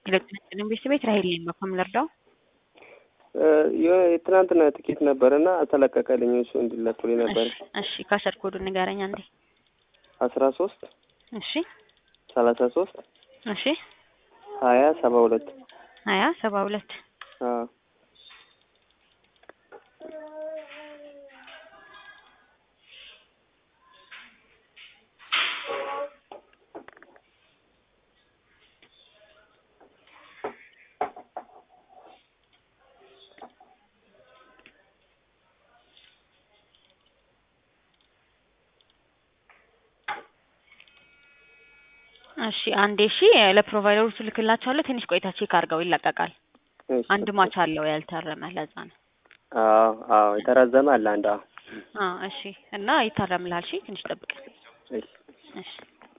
የለጥንጥልን ቤተሰብ ቤት ራሄል ነኝ። በኮም ልርዳው? የትናንትና ጥቂት ነበር እና አልተለቀቀልኝ። እሱ እንዲለቁልኝ ነበር። እሺ፣ እሺ ካሰር ኮዱን ንገረኝ አንዴ። አስራ ሶስት እሺ፣ ሰላሳ ሶስት እሺ፣ ሀያ ሰባ ሁለት ሀያ ሰባ ሁለት አዎ እሺ አንዴ እሺ ለፕሮቫይደሩ ትልክላቸዋለሁ። ትንሽ ቆይታ ቼክ አድርገው ይለቀቃል። እሺ። አንድ ማች አለው ያልታረመ ለዛ ነው። አዎ አዎ የተራዘመ አለ አንድ አዎ አዎ እሺ እና ይታረምልሃል። እሺ ትንሽ ጠብቅ። እሺ እሺ